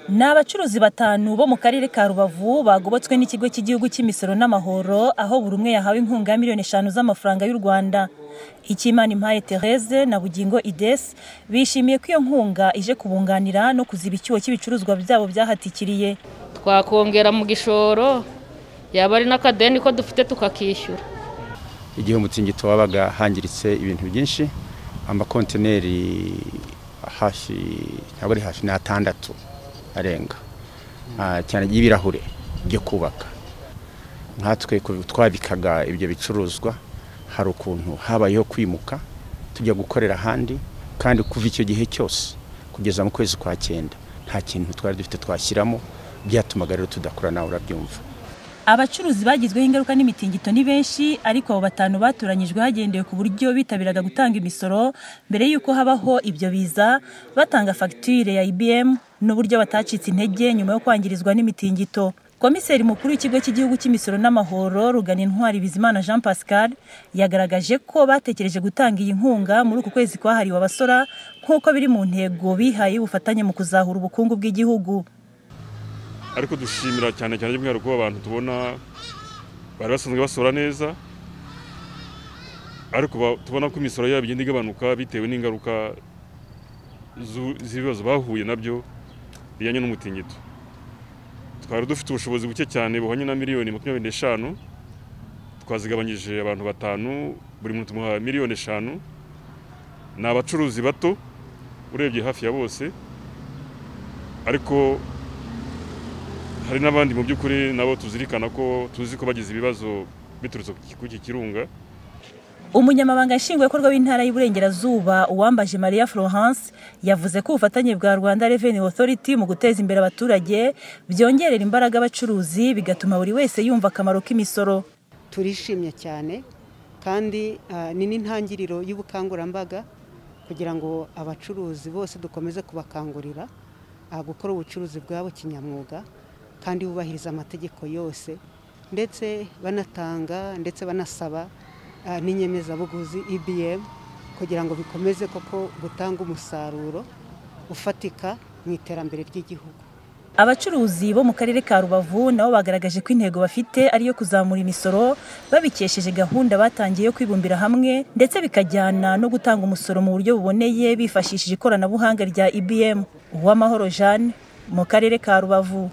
Ni abacuruzi batanu bo mu karere ka Rubavu bagobotswe n'ikigo cy'igihugu cy'imisoro n'amahoro aho buri umwe yahawe inkunga ya miliyoni eshanu z'amafaranga y'u Rwanda. Icyimana Impaye Therese na Bugingo Ides bishimiye ko iyo nkunga ije kubunganira no kuziba icyuho cy'ibicuruzwa byabo byahatikiriye. twakongera mu gishoro yaba ari n'akadeni ko dufite tukakishyura igihe umutingito wabaga hangiritse ibintu byinshi amakontineri hafi ntabwo ari hafi ni atandatu arenga Ah, cyane y'ibirahure byo kubaka nkatwe ku- twabikaga ibyo bicuruzwa hari ukuntu habayeho kwimuka tujya gukorera ahandi kandi kuva icyo gihe cyose kugeza mu kwezi kwa cyenda nta kintu twari dufite twashyiramo byatumaga rero tudakora nawe urabyumva Abacuruzi bagizweho ingaruka n'imitingito ni benshi ariko abo batanu batoranyijwe hagendewe ku buryo bitabiraga gutanga imisoro mbere y'uko habaho ibyo biza batanga fagitire ya IBM n'uburyo batacitse intege nyuma yo kwangirizwa n'imitingito. Komiseri mukuru w'ikigo cy'igihugu cy'imisoro n'amahoro Rugana Intwari Bizimana Jean Pascal yagaragaje ko batekereje gutanga iyi nkunga muri uku kwezi kwahariwe abasora nk'uko biri mu ntego bihaye y'ubufatanye mu kuzahura ubukungu bw'igihugu. ariko dushimira cyane cyane by'umwihariko abantu tubona bari basanzwe basora neza ariko ba- tubona ko imisoro yabo igenda igabanuka bitewe n'ingaruka zu- z'ibibazo bahuye nabyo bijyanye n'umutingito twari dufite ubushobozi buke cyane buhwanye na miliyoni makumyabiri n'eshanu twazigabanyije abantu batanu buri muntu tumuha miliyoni eshanu ni abacuruzi bato urebye hafi ya bose ariko hari n'abandi mu by'ukuri nabo tuzirikana ko tuzi ko bagize ibibazo biturutse ku iki kirunga Umunyamabanga nshingwabikorwa w'intara y'Iburengerazuba Uwambaje Maria Florence yavuze ko ubufatanye bwa Rwanda Revenue Authority mu guteza imbere abaturage byongerera imbaraga abacuruzi bigatuma buri wese yumva akamaro k'imisoro. turishimye cyane kandi ah, ni n'intangiriro y'ubukangurambaga kugira ngo abacuruzi bose dukomeze kubakangurira ah, gukora ubucuruzi bwabo kinyamwuga kandi bubahiriza amategeko yose ndetse banatanga ndetse banasaba ah, n'inyemezabuguzi EBM kugira ngo bikomeze koko gutanga umusaruro ufatika mu iterambere ry'igihugu Abacuruzi bo mu karere ka Rubavu nabo bagaragaje ko intego bafite ari iyo kuzamura imisoro babikesheje gahunda batangiye yo kwibumbira hamwe ndetse bikajyana no gutanga umusoro mu buryo buboneye bifashishije ikoranabuhanga rya IBM. Uwamahoro Jeanne mu karere ka Rubavu.